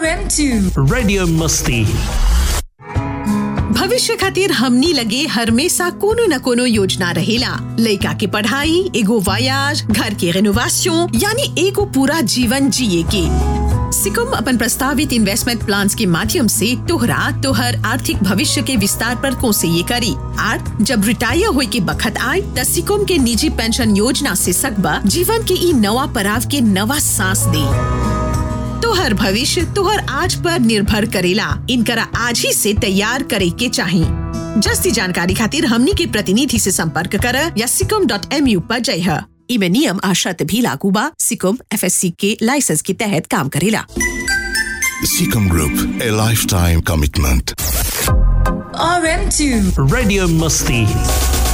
RM2 Radio Musti. भविष्य खातिर हमनी लगे हमेशा कोनो न कोनो योजना रहेला लइका के पढ़ाई एगो वायाज घर के रेनोवेशन यानी एगो पूरा जीवन जिए के सिकुम अपन प्रस्तावित इन्वेस्टमेंट प्लान के माध्यम से तोहरा तोहर आर्थिक भविष्य के विस्तार पर कोसे ये करी आर जब रिटायर होए के बखत आए त सिकुम के निजी पेंशन योजना से सकबा जीवन के ई नवा पड़ाव के नवा सांस दे तोहर भविष्य तोहर आज पर निर्भर करेला इनकरा आज ही से तैयार करे के चाही जस्ती जानकारी खातिर हमनी के प्रतिनिधि से संपर्क कर या सिकम डॉट एम यू पर जय इमे नियम आ शर्त भी लागू बा सिकम एफ के लाइसेंस के तहत काम करेला Seacom Group, a lifetime commitment. RM2 Radio Musti.